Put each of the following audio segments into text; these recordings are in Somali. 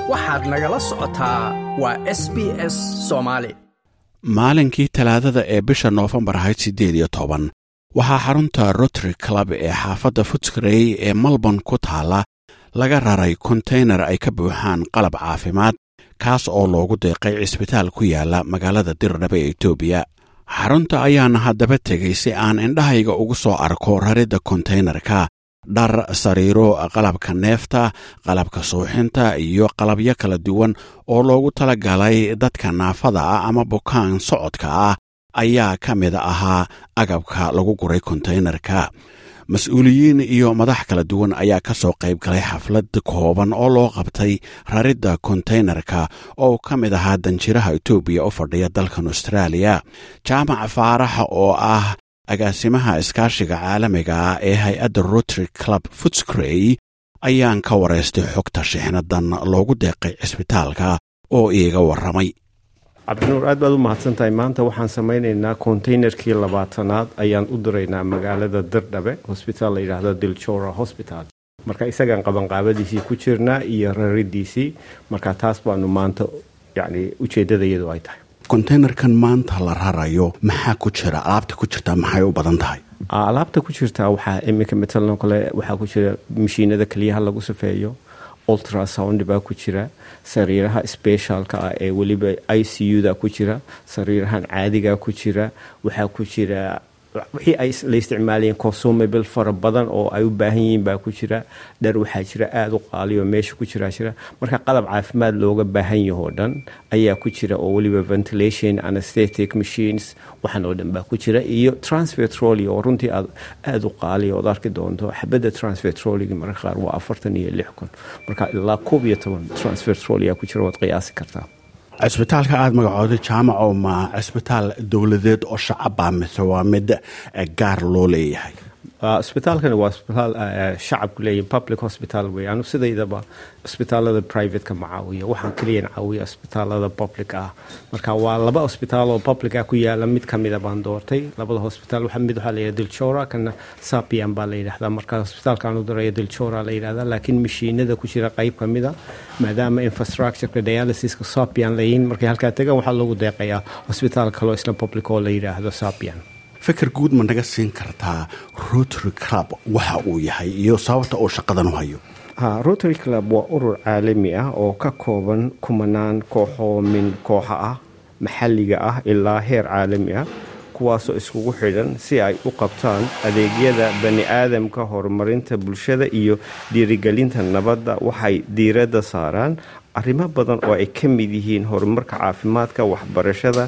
waxaad nagala socotaa waa s b s soomaali maalinkii talaadada ee bisha noofembar ahayd siddeed iyo toban waxaa xarunta rotary club ee xaafadda futskrey ee melbourne ku taalla laga raray konteynar ay ka buuxaan qalab caafimaad kaas oo loogu deeqay cisbitaal ku yaala magaalada dirdhabe ee etoobiya xarunta ayaana haddaba tegay si aan indhahayga ugu soo arko raridda konteynarka dhar sariiro qalabka neefta qalabka suuxinta iyo qalabyo kala duwan oo loogu tala galay dadka naafada ah ama bukaan socodka ah ayaa ka mid ahaa agabka lagu guray konteynarka mas-uuliyiin iyo madax kala duwan ayaa ka soo qayb galay xaflad kooban oo loo qabtay raridda konteynarka oo ka mid ahaa danjiraha etoobiya u fadhiya dalkan austraaliya jaamac faaraxa oo ah agaasimaha iskaashiga caalamiga ah ee hay-adda rotary club futscrey ayaan ka waraystay xogta shixnadan loogu deeqay cisbitaalka oo iiga warramay cabdinuur aad baad u mahadsantahay maanta waxaan samaynaynaa konteynerkii labaatanaad ayaan u diraynaa magaalada dirdhabe hosbitaal la yidhaahdo dilchora hosbital marka isagaan qabanqaabadiisii ku jirnaa iyo raridiisii marka taas baanu maanta yani ujeedadayadu ay tahay konteynerkan maanta la rarayo maxaa ku jira alaabta ku jirtaa maxay u badan tahay alaabta ku jirtaa waxaa iminka matalan kale waxaa ku jira mashiinada keliyaha lagu safeeyo ultrasound baa ku jira sariiraha specialka ah ee weliba i c u da ku jira sariirahan caadiga ku jira waxaa ku jira wixii ay la isticmaalayeen consumable fara badan oo ay u baahan yihiin baa ku jira dhar waxaa jira aada u qaaliyo meesha ku jiraa jira marka qalab caafimaad looga baahan yahoo dhan ayaa ku jira oo weliba ventilation anesthetic machines waxan oo dhan baa ku jira iyo transfer trolley oo runtii aad aada u qaaliya ood arki doonto xabadda transfer trolleyga mararka qaar waa afartan iyo lix kun marka ilaa koob iyo toban transfer trolley aa ku jira waad qiyaasi kartaa cisbitaalka aada magacooday jaamaco ma cisbitaal dowladeed oo shacaba mise waa mid gaar loo leeyahay isbitaalkani waa isbitaal shacabku leeyihin public hospital wey anu sidaydaba isbitaalada privateka ma caawiyo waxaan keliyan caawiya isbitaalada public ah marka waa laba isbitaal oo public ah ku yaala mid kamida baan doortay labada hosbitaal mid waxaa layidhahda dilchora kana sapian baa la yidhahdaa marka hosbitaalkaan u diraya dilchora la yidhahdaa laakiin mashiinada ku jira qayb kamida maadaama infrastructureka dialysiska sapian layihiin markay halkaa tegaan waxaa loogu deeqayaa hosbitaal kaloo isna public oo la yidhaahdo sapian fikir guud ma naga siin kartaa rotary club waxa uu yahay iyo sababta uu shaqadan u hayo ha rotary club waa urur caalami ah oo ka kooban kumanaan kooxoo min kooxa ah maxalliga ah ilaa heer caalami ah kuwaasoo iskugu xidhan si ay u qabtaan adeegyada bani aadamka horumarinta bulshada iyo dhiirigelinta nabadda waxay diiradda saaraan arrimo badan oo ay ka mid yihiin horumarka caafimaadka waxbarashada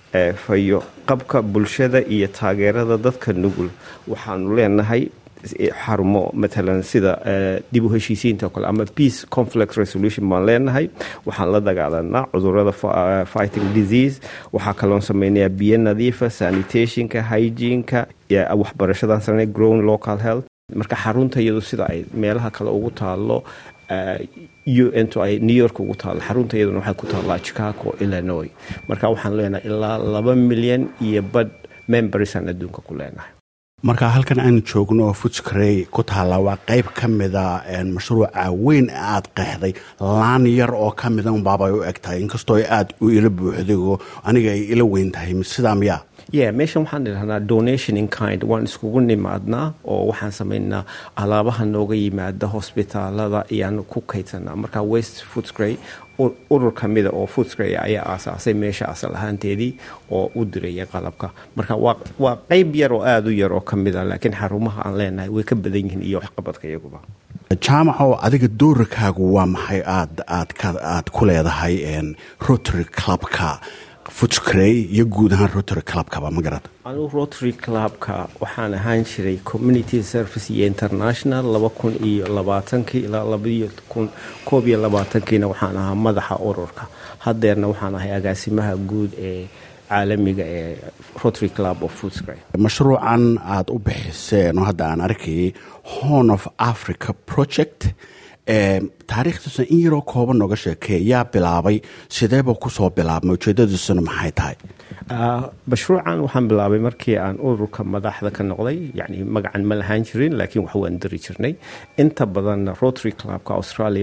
fayo qabka bulshada iyo taageerada dadka nugul waxaanu leenahay xarumo matalan sida dib u heshiisiinta o kale ama peace conflict resolution baan leenahay waxaan la dagaalanaa cudurada fighting disease waxaa kaloon sameynayaa biyo nadiifa sanitationka hygienka waxbarashadan samey grown local health marka xarunta iyadu sida ay meelaha kale ugu taalo un to ay new york ugu taalo xarunta iyaduna waxay ku taallaa chicago illinois marka waxaan leenahay ilaa laba milyan iyo badh membersaan adduunka ku leenahay marka halkan aanu joogno oo futscrey ku taalla waa qayb ka mida mashruuca weyn aad qeexday laan yar oo ka mida unbaabay u eg tahay inkastoo ay aada u ila buuxday oo aniga ay ila weyn tahay sidaa miyaa ye meeshan waxaan idhahnaa donation in kind waan iskugu nimaadnaa oo waxaan samaynaa alaabaha nooga yimaada hosbitaalada ayaan ku kaydsanaa marka west footscray urur kamida oo footscray ayaa aasaasay meesha asal ahaanteedii oo u diraya qalabka marka waa qeyb yar oo aada u yar oo kamida laakiin xarumaha aan leenahay way ka badan yihiin iyo waxqabadka iyaguba jaamaco adiga doorarkaagu waa maxay aad aad aad ku leedahay rotary clubka futscrey iyo guud ahaan rotary clubkaba ma garad anugu rotary clubka waxaan ahaan jiray community service iyo international laba kun iyo labaatankii ilaa labaiyo kun koob iyo labaatankiina waxaan ahaa madaxa ururka haddeerna waxaan ahay agaasimaha guud ee caalamiga ee rotary club of footscray mashruucan aada u bixiseen oo hadda aan arkayay horn of africa project taariikhdiisuna in yaroo kooban nooga sheekee yaa bilaabay sideeba kusoo bilaabmay ujeedadiisuna maxay tahay mashruucan waxaan bilaabay markii aan ururka madaxda ka noqday yani magacan ma lahaan jirin laakiin wax waan diri jirnay inta badanna rotary clubka australia wuxuu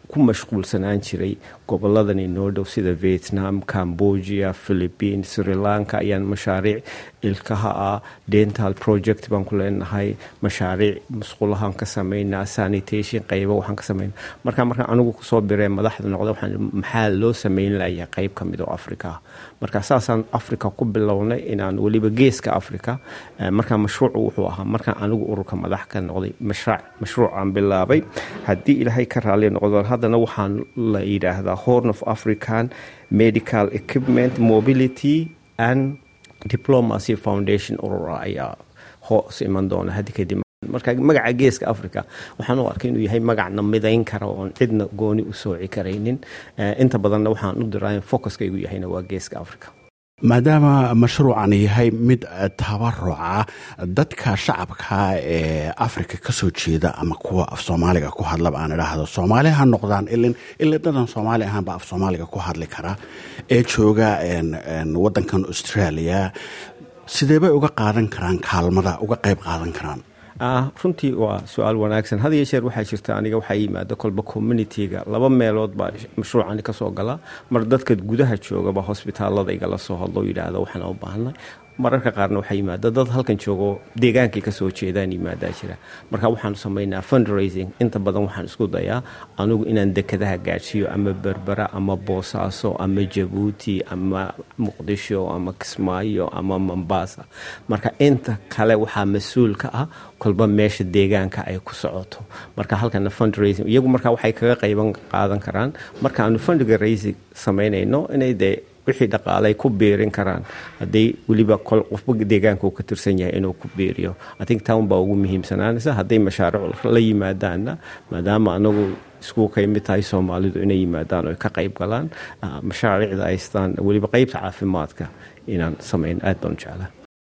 ku mashquulsanaan jiray goboladan inoo dhow sida vietnam cambodia philippine sri lanka ayaan mashaariic ilkaha ah dental project baan ku leenahay mashaariic musqulahaan ka samaynaa sanitation qayba waxaan ka samaynaa marka markaan anigu kusoo biree madaxda noqda waxaan maxaa loo samayn layaa qayb ka mid oo afrika ah marka saasaan africa ku bilownay inaan weliba geeska africa markaa mashruucu wuxuu ahaa markaan anigu ururka madax ka noqday mashruucaan bilaabay haddii ilaahay ka raali noqdo haddana waxaan la yidhaahdaa horn of african medical equipment mobility and diplomacy foundation urura ayaa hoos iman doona haddi kadib marka magaca geeska africa waxaan u arkay inuu yahay magacna midayn kara oon cidna gooni u sooci karaynin inta badanna waxaan u diraa focuskaygu yahayna waa geeska africa maadaama mashruucan yahay mid tabaruca dadka shacabka ee africa ka soo jeeda ama kuwa af soomaaliga ku hadlaba aan idhaahdo soomaali ha noqdaan ilin dadan soomaali ahaanba af soomaaliga ku hadli kara ee jooga wadankan australia sidee bay uga qaadan karaan kaalmada uga qayb qaadan karaan runtii waa su-aal wanaagsan had iyo jeer waxaa jirta aniga waxaa yimaada kolba communitiga laba meelood baa mashruucani kasoo gala mar dadka gudaha joogaba hosbitaalada igala soo hadlo yidhaahda waxaan u baahnay mararka qaarna waxaa yimaada dad halkan joogo deegaankay kasoo jeedaan yimaadaa jira marka waxaanu samaynaa fundraising inta badan waxaan isku dayaa anigu inaan dekadaha gaadhsiiyo ama berbera ama boosaaso ama jabuuti ama muqdisho ama kismaayo ama mombasa marka inta kale waxaa mas-uul ka ah kolba meesha deegaanka ay ku socoto marka halkana fundraising iyagu marka waxay kaga qayban qaadan karaan marka aanu fundraising samaynayno inay dee wixii dhaqaalay ku biirin karaan hadday weliba qofba deegaanka uu ka tirsan yahay inuu ku biiriyo athink town baa ugu muhiimsanaanaysa hadday mashaariic la yimaadaanna maadaama anagu isku ka mid tahay soomaalidu inay yimaadaan oo ka qayb galaan mashaariicda aystaan weliba qeybta caafimaadka inaan samayn aad baan u jeclaa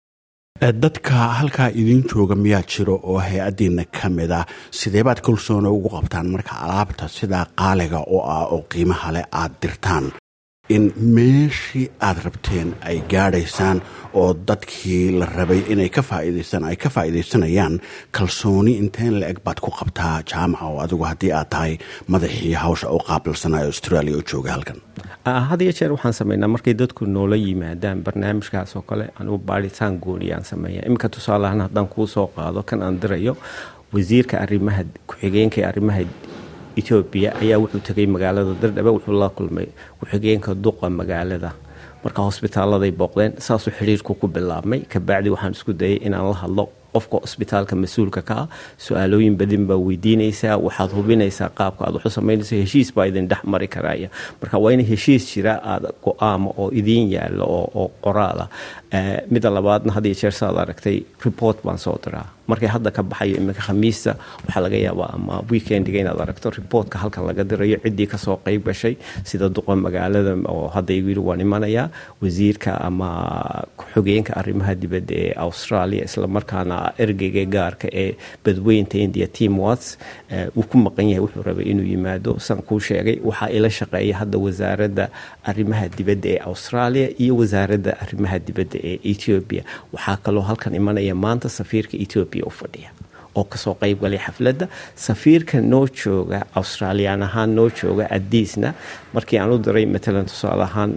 dadka halkaa idiin jooga miyaa jiro oo hay-addiina ka mid ah sideebaad kalsoona ugu qabtaan marka alaabta sidaa qaaliga oo ah oo qiimaha leh aad dirtaan in meeshii aad rabteen ay gaadhaysaan oo dadkii la rabay inay ka faa'iidaystaan ay ka faa'iidaysanayaan kalsooni inteen la eg baad ku qabtaa jaamaca oo adigu haddii aad tahay madaxii hawsha u qaabilsanaya australia oo jooga halkan had iyo jeer waxaan sameynaa markay dadku noola yimaadaan barnaamijkaas oo kale anugu baaritaan gooniyaan sameeya iminka tusaaleahaan haddaan kuu soo qaado kan aan dirayo wasiirka arrimaha ku-xigeenka arrimaha etoobiya ayaa wuxuu tegay magaalada dardhabe wuxuu la kulmay ku-xigeenka duqa magaalada marka hosbitaaladay booqdeen saasuu xidhiirku ku bilaabmay kabacdi waxaan isku dayay inaan la hadlo qofka hosbitaalka mas-uulka ka ah su-aalooyin badin baa weydiinaysaa waxaad hubinaysaa qaabka aad waxu samaynayso heshiis baa idin dhex mari karaya marka waa in heshiis jira aada go-aama oo idiin yaalo oo qoraala midda labaadna had iyo jeer saad aragtay report baan soo diraa markay hadda ka baxayo iminka khamiista waxaa laga yaabaa ama weekendiga inaad aragto reportka halkan laga dirayo ciddii kasoo qeyb gashay sida duqa magaalada oo hadda igu yiri waan imanayaa wasiirka ama ku-xogeenka arrimaha dibadda ee australia islamarkaana ergeyga gaarka ee badweynta india team wats uu ku maqan yahay wuxuu rabay inuu yimaado san kuu sheegay waxaa ila shaqeeya hadda wasaaradda arrimaha dibadda ee australia iyo wasaaradda arrimaha dibadda ee ethiopia waxaa kaloo halkan imanaya maanta safiirka ethiopia u fadhiya oo kasoo qeyb galay xafladda safiirka noo jooga australiyaan ahaan noo jooga adiisna markii aan u diray matalan tusaale ahaan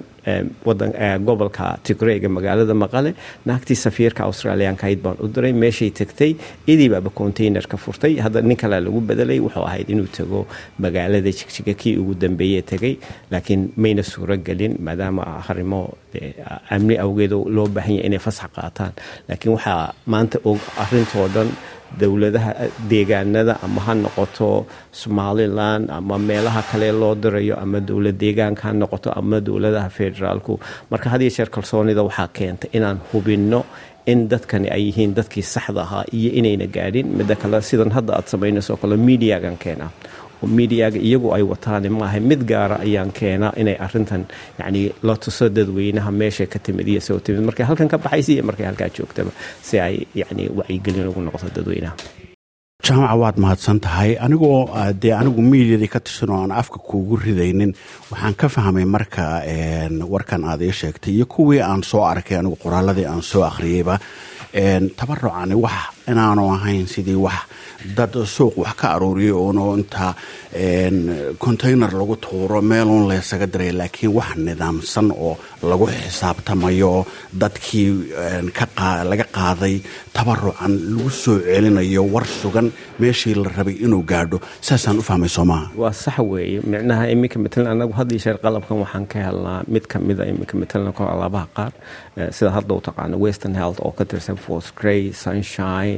gobolka tigreega magaalada maqale naagtii safiirka australiyaankahayd baan u diray meeshay tagtay idiibaaba containerka furtay hadda nin kalea lagu bedelay wuxuu ahayd inuu tago magaalada jigjiga kii ugu dambeeye tegay laakiin mayna suuro gelin maadaama harimo amni awgeed loo baahan yahay inay fasax qaataan laakiin waxaa maanta og arintoo dhan dowladaha deegaanada ama ha noqoto somalilan ama meelaha kale loo dirayo ama dowlad deegaanka ha noqoto ama dowladaha federaalku marka had iyo jeer kalsoonida waxaa keenta inaan hubinno in dadkani ay yihiin dadkii saxda ahaa iyo inayna gaadhin midda kale sidan hadda aad samaynayso kale mediagan keenaa oo mediaga iyagu ay wataan maaha mid gaara ayaan keenaa inay arintan yani la tuso dadweynaha meesha ka timid iyo soo timid markay halkan ka baxaysa iyo markay halkaa joogtaba si ay yani wacyigelin ugu noqoto dadweynaha jaamaca waad mahadsan tahay anigoo dee anigu miidiyadii ka tirsan oo aan afka kuugu ridaynin waxaan ka fahmay marka warkan aad ii sheegtay iyo kuwii aan soo arkay anigu qoraaladii aan soo akhriyeyba tabarucani wax inaanu ahayn sidii wax dad suuq wax ka aruuriyay uunu inta container lagu tuuro meeluun laysaga diray laakiin wax nidaamsan oo lagu xisaabtamayo dadkii laga qaaday tabarucan lagu soo celinayo war sugan meeshii la rabay inuu gaadho saasaan u fahmay soomaha waa sax weeye micnaha iminka matalan anagu haddii sheer qalabkan waxaan ka helnaa mid ka mida iminka matalan ko alaabaha qaar sida hadda u taqaano western health oo ka tirsan fort gray sunshine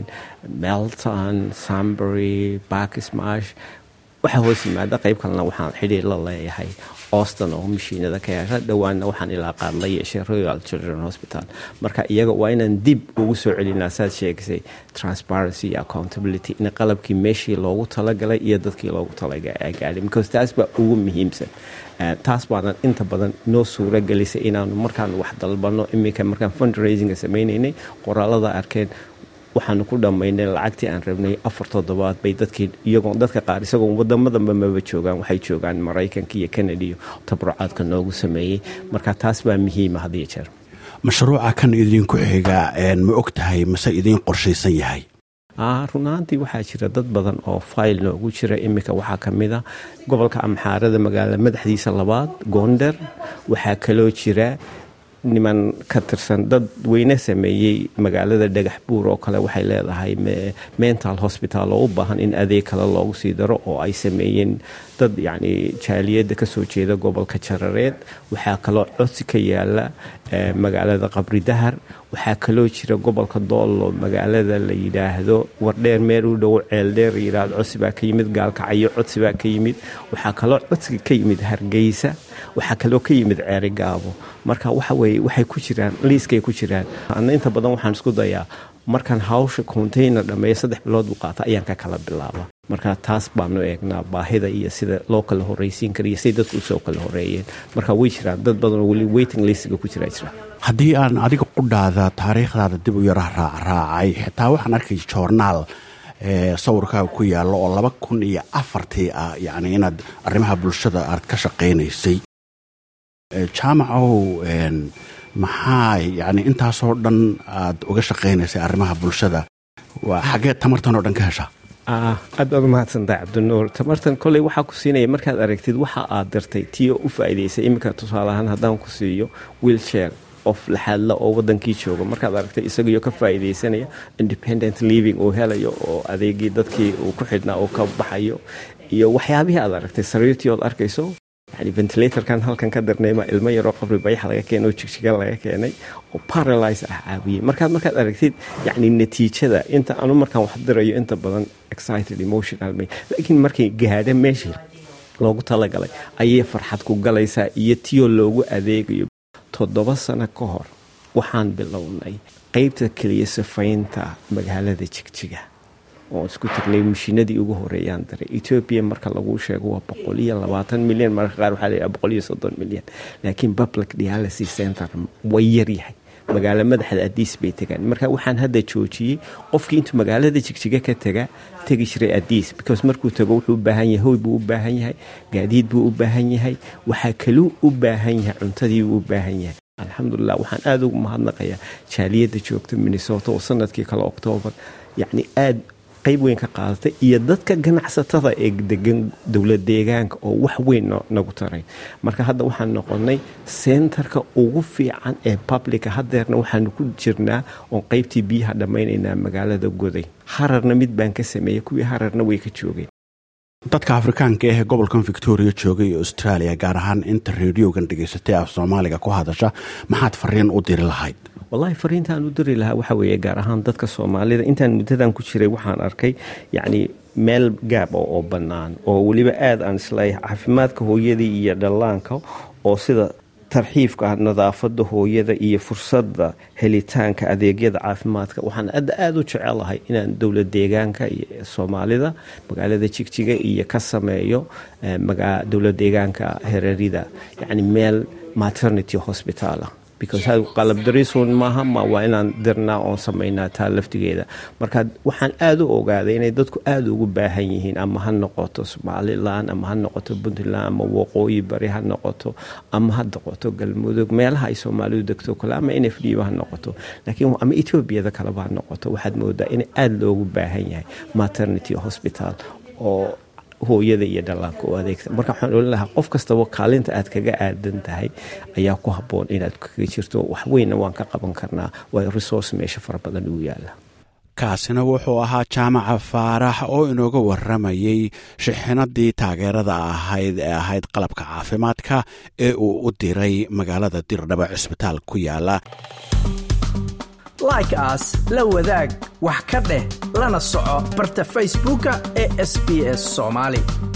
melton sambury backsmash waxaa hoos yimaada qayb kalena waxaan xidhiir la leeyahay auston oo mashiinada ka hesha dhowaanna waxaan ilaa qaad la yeeshay royal children hospital marka iyaga waa inaan dib ugu soo celinaa saad sheegisay transparency iyo accountability in qalabkii meeshii loogu talagalay iyo dadkii loogu talagaadhay because taas baa ugu muhiimsan taas baanan inta badan noo suura gelisay inaanu markaan wax dalbano iminka markaan fundraisinga sameynaynay qoraalada arkeen waxaanu ku dhammaynay lacagtii aan rabnay afar toddobaad bay dadkii iyagoo dadka qaar isagoo wadamadanba maba joogaan waxay joogaan maraykanka iyo canada iyo tabrucaadka noogu sameeyey marka taas baa muhiima hadiyo jeer mashruuca kan idinku xiga ma og tahay mase idiin qorshaysan yahay runaantii waxaa jira dad badan oo fayl noogu jira iminka waxaa ka mid a gobolka amxaarada magaala madaxdiisa labaad goonder waxaa kaloo jira niman ka tirsan dad weyne sameeyey magaalada dhagax buur oo kale waxay leedahay mental hospital oo u baahan in adeeg kale loogu sii daro oo ay sameeyeen dad yacni jaaliyadda kasoo jeeda gobolka jarareed waxaa kaloo codsi ka yaala magaalada qabri dahar waxaa kaloo jira gobolka doollo magaalada la yidhaahdo wardheer meel u dhow ceeldheer yidhaahdo codsi baa ka yimid gaalkacyo codsi baa ka yimid waxaa kaloo codsiga ka yimid hargeysa waxaa kaloo ka yimid ceeri gaabo marka waxa weye waxay ku jiraan liiskay ku jiraan ana inta badan waxaan isku dayaa markaan hawsha container dhammeeya saddex bilood buu qaata ayaan ka kala bilaaba marka taas baanu eegnaa baahida iyo sida loo kala horreysiin kara iyo siday dadku usoo kala horreeyeen marka way jiraan dad badan oo weli waiting listiga ku jiraa jira haddii aan adiga qudhaada taariikhdaada dib u yara raacraacay xitaa waxaan arkay joornaal sawirkaaga ku yaallo oo laba kun iyo afartii ah yacni inaad arrimaha bulshada aad ka shaqaynaysay jaamacow maxaa yacni intaasoo dhan aad uga shaqaynaysay arrimaha bulshada waa xaggee tamartan oo dhan ka heshaa aad baad umahadsantahay cabdinuur tamartan koley waxaa ku siinaya markaad aragtid waxa aad dartay tiyo u faa'iidaysay iminka tusaale ahaan haddaan ku siiyo wiilshare qof laxaadla oo wadankii jooga markaad aragtay isagaiyo ka faa'iidaysanaya independent living uu helayo oo adeegii dadkii uu ku xidhnaa uu ka baxayo iyo waxyaabihii aad aragtay sariirtii ood arkayso yani ventilatorkan halkan ka darnayma ilmo yaroo qabri bayax laga keenay oo jigjiga laga keenay oo paralyze ah caawiyey markaad markaad aragtid yani natiijada inta anu markaan wax dirayo inta badan excited emotional may laakiin markay gaadha meeshii loogu talagalay ayay farxad ku galaysaa iyo tiyoo loogu adeegayo toddoba sano ka hor waxaan bilownay qeybta keliya sifaynta magaalada jigjiga oo isku tagnay mashiinadii ugu horeeyaan daray etoobiya marka lagu sheego waa boqol iyo labaatan milyan mararka qaar waxaa layihaha boqol iyo soddon milyan laakiin public dialysis center way yaryahay magaalo madaxda adiis bay tegaan marka waxaan hadda joojiyey qofkii intuu magaalada jigjiga ka taga tegi jiray adiis because markuu tago wuxuu u baahan yahay hoy buu u baahan yahay gaadiid buu u baahan yahay waxaa kaluu u baahan yahay cuntadii buu u baahan yahay alxamdulilah waxaan aada ugu mahadnaqayaa jaaliyadda joogta minnesota oo sanadkii kale oktoobar yacni aada qayb weyn ka qaadatay iyo dadka ganacsatada ee degan dowlad deegaanka oo wax weyn nagu taray marka hadda waxaan noqonay sentarka ugu fiican ee publica hadeerna waxaanu ku jirnaa oon qaybtii biyaha dhammaynaynaa magaalada goday hararna mid baan ka sameeyey kuwii hararna way ka joogeen dadka afrikaanka ahee gobolkan victoria joogay ee australia gaar ahaan inta reediogan dhegaysatay af soomaaliga ku hadasha maxaad fariin u diri lahayd wallahi fariintaan u diri lahaa waxaa weeye gaar ahaan dadka soomaalida intaan muddadan ku jiray waxaan arkay yacni meel gaab oo bannaan oo weliba aada aan isleeyahay caafimaadka hooyadii iyo dhallaanka oo sida tarxiifka ah nadaafada hooyada iyo fursadda helitaanka adeegyada caafimaadka waxaan adda aada u jecelahay inaan dowlad deegaanka iyo soomaalida magaalada jigjiga iyo ka sameeyo dowlad deegaanka herarida yacni meel maternity hospitalah because qalab dariisuun maaha ma waa inaan dirnaa oon samaynaa taa laftigeeda marka waxaan aada u ogaaday inay dadku aada ugu baahan yihiin ama ha noqoto somalilan ama ha noqoto puntland ama waqooyi bari ha noqoto ama ha noqoto galmudug meelaha ay soomaalidu degto kale ama n f d ba ha noqoto laakiin ama etoobiyada kaleba ha noqoto waxaad moodaa in aada loogu baahan yahay maternity hospital oo hooyada iyo dhallaanka u adeegta marka waxaan olin lahaa qof kastaba kaalinta aad kaga aadan tahay ayaa ku habboon inaad kaga jirto waxweynna waan ka qaban karnaa waayo resource meesha fara badan ugu yaala kaasina wuxuu ahaa jaamaca faarax oo inooga waramayey shixinadii taageerada ahayd ee ahayd qalabka caafimaadka ee uu u diray magaalada dirdhaba cisbitaal ku yaala like aas la wadaag wax ka dheh lana soco barta facebooka ee sb s soomaali